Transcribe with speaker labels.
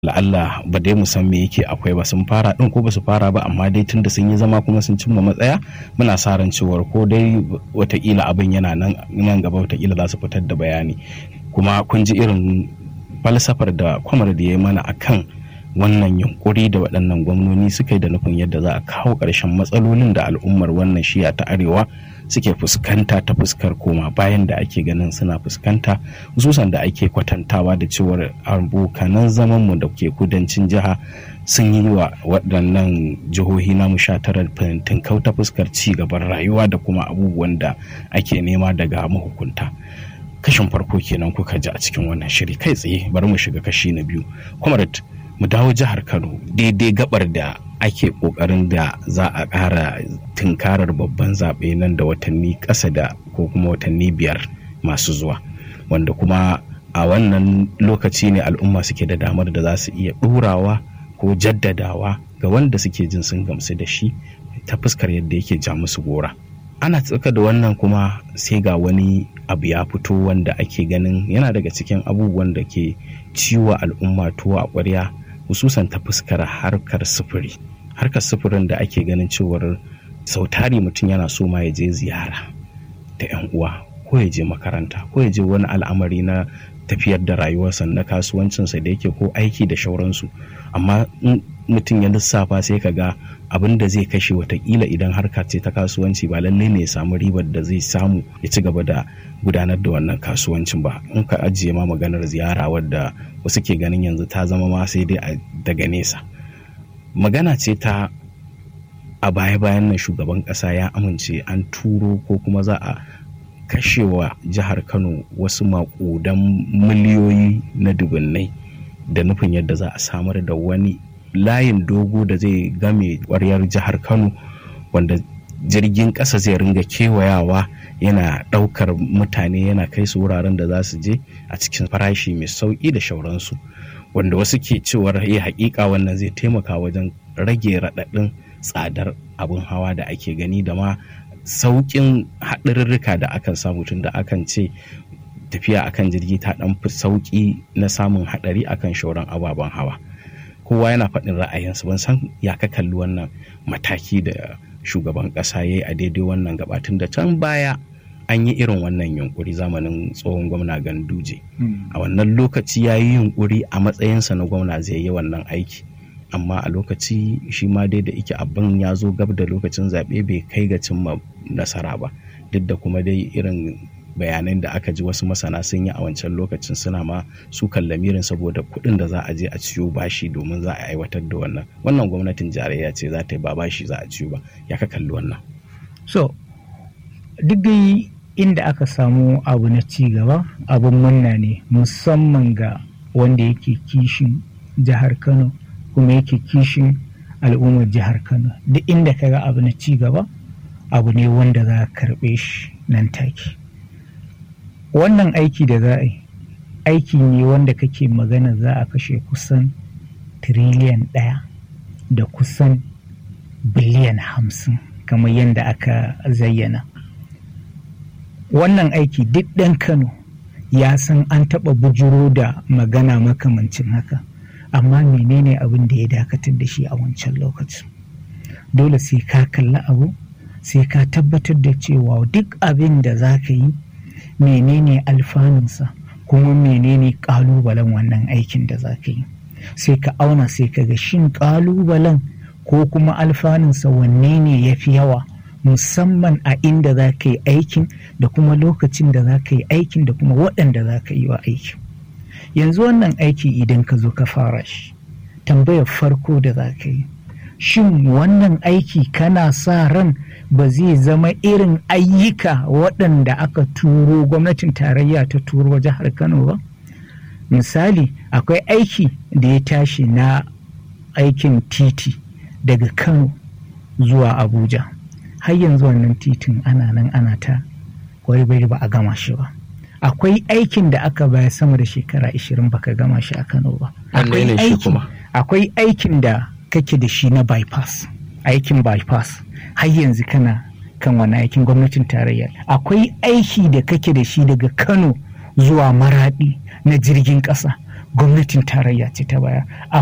Speaker 1: la'alla ba dai mu san me yake akwai ba sun fara din ko ba su fara ba amma dai tunda sun yi zama kuma sun cimma matsaya muna sa ran cewar ko dai watakila abin yana nan nan gaba watakila za su fitar da bayani kuma kun ji irin falsafar da kwamar da ya yi mana akan wannan yunkuri da waɗannan gwamnoni suka yi da nufin yadda za a kawo ƙarshen matsalolin da al'ummar wannan shiya ta arewa suke fuskanta ta fuskar koma bayan da ake ganin suna fuskanta hususan da ake kwatantawa da cewar abokanan zamanmu da ke kudancin jiha sun yi wa waɗannan jihohi namu sha tara fintin ta fuskar ci gaban rayuwa da kuma abubuwan da ake nema daga mahukunta kashin farko kenan kuka ji a cikin wannan shiri kai tsaye bari mu shiga kashi na biyu comrade mu dawo jihar kano daidai gabar da ake kokarin da za a ƙara tunkarar babban zaɓe nan da watanni ƙasa da ko kuma watanni biyar masu zuwa wanda kuma a wannan lokaci ne al'umma suke da damar da za su iya ɗorawa ko jaddadawa ga wanda suke jin sun gamsu da shi ta fuskar yadda yake ja musu gora ana tsaka da wannan kuma sai ga wani abu ya fito wanda ake ganin yana daga cikin abubuwan da ke ciwo al'umma tuwo a ƙwarya hususan ta fuskar harkar sufuri harkar sufurin da ake ganin cewar sautari mutum yana so ma ya je ziyara da 'yan uwa ko ya je makaranta ko ya je wani al'amari na tafiyar da rayuwarsa na kasuwancinsa da yake ko aiki da shauransu amma mutum ya lissafa sai ka ga abin da zai kashe watakila idan harka ce ta kasuwanci ba lallai ne ya samu ribar da zai samu ya ci gaba da gudanar da wannan kasuwancin ba in ka ajiye ma maganar ziyara wadda wasu ke ganin yanzu ta zama ma sai dai daga nesa magana ce ta a baya-bayan nan shugaban ƙasa ya amince an turo ko kuma za a kashewa jihar kano wasu maƙudan miliyoyi na dubunnai da nufin yadda za a samar da wani layin dogo da zai game ƙwaryar jihar kano wanda jirgin ƙasa zai ringa kewayawa yana ɗaukar mutane yana kai su wuraren da za su je a cikin farashi mai sauƙi da shauransu wanda wasu ke cewar ya haƙiƙa wannan zai taimaka wajen rage raɗaɗin tsadar abin hawa da ake gani da ma sauƙin haɗarurruka da akan samu tun da akan ce tafiya akan jirgi ta ɗan fi sauƙi na samun haɗari akan shauran ababen hawa kowa yana faɗin ra'ayinsa ban san ya ka kalli wannan mataki da shugaban ƙasa ya yi a daidai wannan gabatun da can baya an yi irin wannan yunkuri zamanin tsohon gwamna ganduje a wannan lokaci ya yi yunkuri a matsayinsa na gwamna zai yi wannan aiki amma a lokaci shi ma dai da ike abin ya zo gab da lokacin zaɓe bai kai ga cimma nasara ba duk da kuma dai irin bayanan da aka ji wasu masana sun yi a wancan lokacin suna ma su lamirin saboda kuɗin da za a je a ciyo bashi domin za a aiwatar da wannan wannan gwamnatin jarayya ce za ta yi ba bashi za a ciyo ba ya ka kalli wannan
Speaker 2: so duk dai inda aka samu abu na ci gaba abin munna ne musamman ga wanda yake kishin jihar kano kuma yake kishin al'ummar jihar kano duk inda ka ga abu na ci gaba abu ne wanda za a karɓe shi nan take wannan aiki da za a yi aiki ne wanda kake magana za a kashe kusan tiriliyan ɗaya da kusan biliyan hamsin kamar yadda aka zayyana wannan aiki duk ɗan kano ya san an taɓa bujiro da magana makamancin haka amma menene abin da ya dakatar da shi a wancan lokacin dole sai ka kalli abu sai ka tabbatar da cewa duk abin da za ka yi menene alfanunsa kuma menene ƙalubalen wannan aikin da za ka yi sai ka auna sai ka ga shin ƙalubalen ko kuma alfanunsa wanne ne ya fi yawa musamman a inda za ka yi aikin da kuma lokacin da za ka yi aikin da kuma waɗanda za ka yi wa aikin yanzu wannan aiki idan ka zo ka fara shi tambayar farko da za ka yi shin wannan aiki kana sa ran ba zai zama irin ayyuka waɗanda aka turo gwamnatin tarayya ta turo jihar kano ba misali akwai aiki da ya tashi na aikin titi daga kano zuwa abuja har yanzu wannan titin ana nan ana ta bai ba a gama shi ba akwai aikin da aka baya sama da shekara 20 baka gama shi a kano ba akwai aikin da kake da shi na bypass aikin bypass har yanzu kana kan wani aikin gwamnatin tarayya akwai aiki da kake da shi daga kano zuwa maradi na jirgin ƙasa gwamnatin tarayya ce ta baya